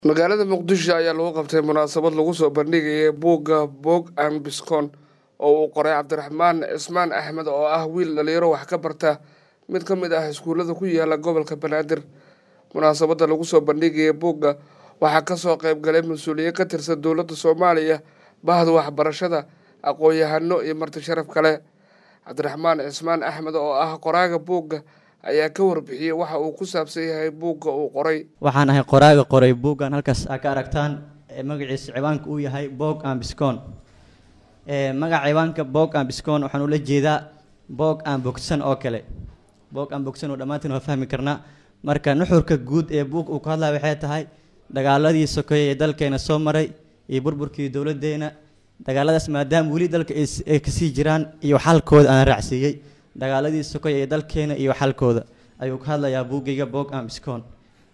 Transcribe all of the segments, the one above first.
magaalada muqdisho ayaa lagu qabtay munaasabad lagu soo bandhigayay buugga boog an biskon oo uu qoray cabdiraxmaan cismaan axmed oo ah wiil dhalinyaro wax ka barta mid ka mid ah iskuullada ku yaala gobolka banaadir munaasabadda lagu soo bandhigaya buugga waxaa kasoo qayb galay mas-uuliyiin ka tirsan dowladda soomaaliya bahda waxbarashada aqoon-yahano iyo marti sharaf kale cabdiraxmaan cismaan axmed oo ah qoraaga buugga ayaa ka warbixiyey waxa uu ku saabsan yahay buugga uu qoray waxaan ahay qoraaga qoray buuggan halkaas aa ka aragtaan ee magaciisa ciwaanka uu yahay bog an biscon magaca ciwaanka bog an biscon waxaan ula jeedaa boog aan bogsan oo kale boog aan bogsan oo dhammaantiin waa fahmi karnaa marka nuxurka guud ee buug uu ka hadlaya waxay tahay dagaaladii sokeeye ee dalkeena soo maray iyo burburkii dowladdeena dagaaladaas maadaama weli dalka ay kasii jiraan iyo xalkooda aan raacsiiyey dagaaladii sokoy ee dalkeena iyo xalkooda ayuu ka hadlayaa buuggayga bog am biscon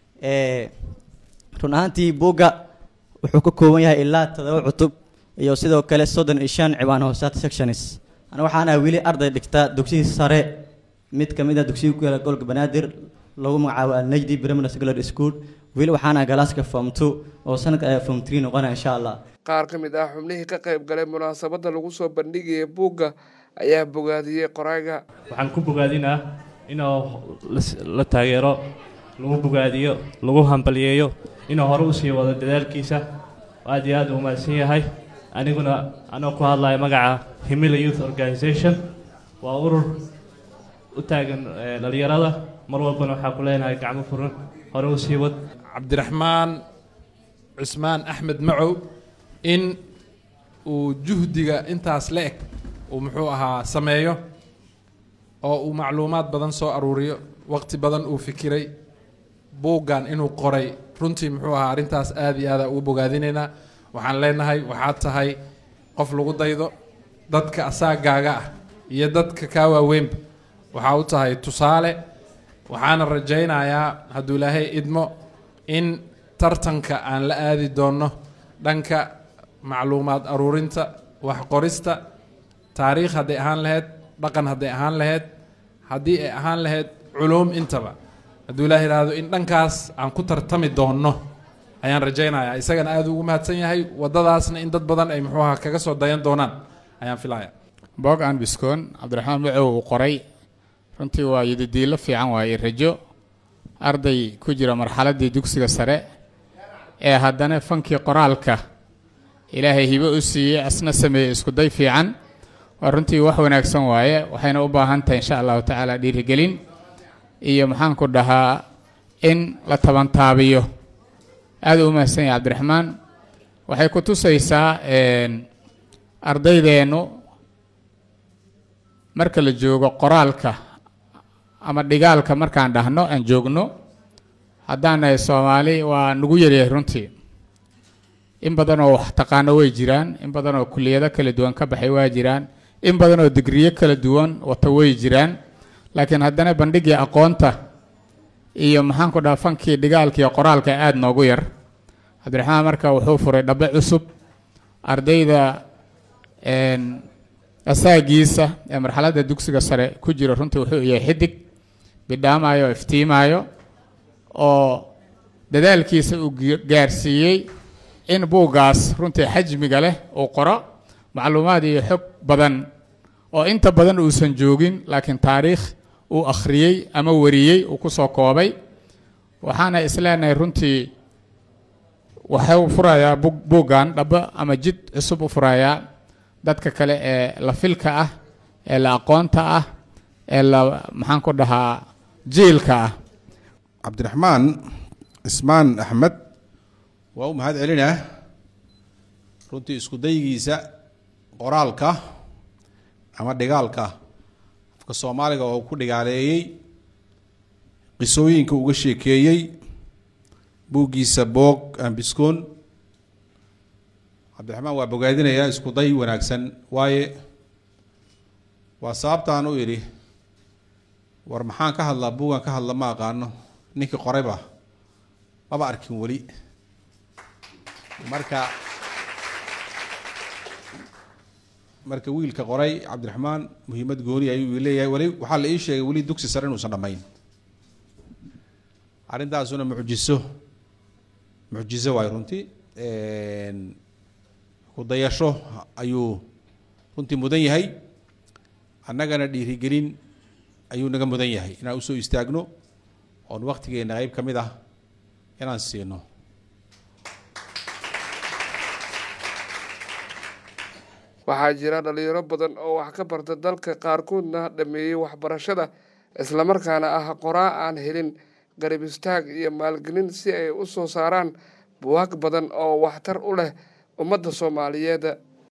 run ahaantii buugga wuxuu ka kooban yahay ilaa todoba cutub iyo sidoo kale soddon iyo shan ciwaan hoosaad sections ana waxaan ah weli arday dhigta dugsigii sare mid ka mid a dugsiga ku yaala gobolka banaadir lagu magacaabo alnajdi primary secondary school weli waxaan ah galaaska form two oo sanadka form three noqonaya insha allah qaar ka mid ah xubnihii ka qayb galay munaasabadda lagu soo bandhigaya buugga ayaa bogaadiyey qoraaga waxaan ku bogaadinaa inuu la taageero lagu bogaadiyo lagu hambaliyeeyo inuu hore usii wado dadaalkiisa aad iyo aad u mahadsan yahay aniguna anoo ku hadlaya magaca himila youth organization waa urur u taagan dhalinyarada mar walbana waxaa ku leenahay gacmo furan hore usii wad cabdiraxmaan cusmaan axmed macow in uu juhdiga intaas la eg uu muxuu ahaa sameeyo oo uu macluumaad badan soo aruuriyo waqti badan uu fikiray buuggan inuu qoray runtii muxuu ahaa arrintaas aada iyo aada ugu bogaadinaynaa waxaan leenahay waxaad tahay qof lagu daydo dadka asaagaaga ah iyo dadka kaa waaweynba waxaa u tahay tusaale waxaana rajaynayaa hadduu ilaahay idmo in tartanka aan la aadi doonno dhanka macluumaad aruurinta wax qorista taariikh hadday ahaan lahayd dhaqan hadday ahaan lahayd haddii ay ahaan lahayd culuum intaba hadduu ilaah yidhaahdo in dhankaas aan ku tartami doonno ayaan rajaynayaa isagana aada ugu mahadsan yahay waddadaasna in dad badan ay muxuu ahaa kaga soo dayan doonaan ayaan filaya bog an biscon cabdiraxmaan macow uu qoray runtii waa yidadiilo fiican waaye rajo arday ku jira marxaladdii dugsiga sare ee haddana fankii qoraalka ilaahay hibo u siiyey asna sameeyey iskuday fiican waa runtii wax wanaagsan waaye waxayna u baahan tahay insha allahu tacaala dhiirigelin iyo maxaanku dhahaa in la tabantaabiyo aada u mahadsan yahay cabdiraxmaan waxay ku tusaysaa ardaydeennu marka la joogo qoraalka ama dhigaalka markaan dhahno aan joogno haddaan nahay soomaali waa nagu yaryahay runtii in badan oo wax taqaano way jiraan in badan oo kuliyado kala duwan ka baxay waa jiraan in badan oo digriyo kala duwan wata way jiraan laakiin haddana bandhigii aqoonta iyo maxaanku dhaha fankii dhigaalkiiyo qoraalka aada noogu yar cabdiraxmaan marka wuxuu furay dhabe cusub ardayda asaagiisa ee marxaladda dugsiga sare ku jira runtii wuxuu yahay xidig bidhaamayo oo iftiimaayo oo dadaalkiisa uu gaarsiiyey in buuggaas runtii xajmiga leh uu qoro macluumaad iyo xog badan oo inta badan uusan joogin laakiin taariikh uu akhriyey ama wariyey uu ku soo koobay waxaana isleenahay runtii waxuu furayaa buuggan dhabo ama jid cusub u furayaa dadka kale ee la filka ah ee la aqoonta ah ee la maxaan ku dhahaa jiilka ah cabdiraxmaan cismaan axmed waa u mahad celinah runtii isku daygiisa qoraalka ama dhigaalka afka soomaaliga oo ku dhigaaleeyey qisooyinka uga sheekeeyey buuggiisa boog ambiscoon cabdiraxmaan waa bogaadinayaa isku day wanaagsan waaye waa sababtaan u idhi war maxaan ka hadlaa buugan ka hadla ma aqaano ninkii qorayba maba arkin weli marka marka wiilka qoray cabdiraxmaan muhiimad gooni ayuu leeyahay weli waxaa la ii sheegay weli dugsi sare inuusan dhammayn arrintaasuna mucjiso mucjizo waayo runtii ku dayasho ayuu runtii mudan yahay annagana dhiirigelin ayuu naga mudan yahay inaan usoo istaagno oon waktigeena qeyb ka mid ah inaan siino waxaa jira dhalinyaro badan oo wax ka barta dalka qaarkoodna dhameeyey waxbarashada islamarkaana ah qoraa aan helin garab istaag iyo maalgelin si ay u soo saaraan buwaag badan oo waxtar u leh ummadda soomaaliyeed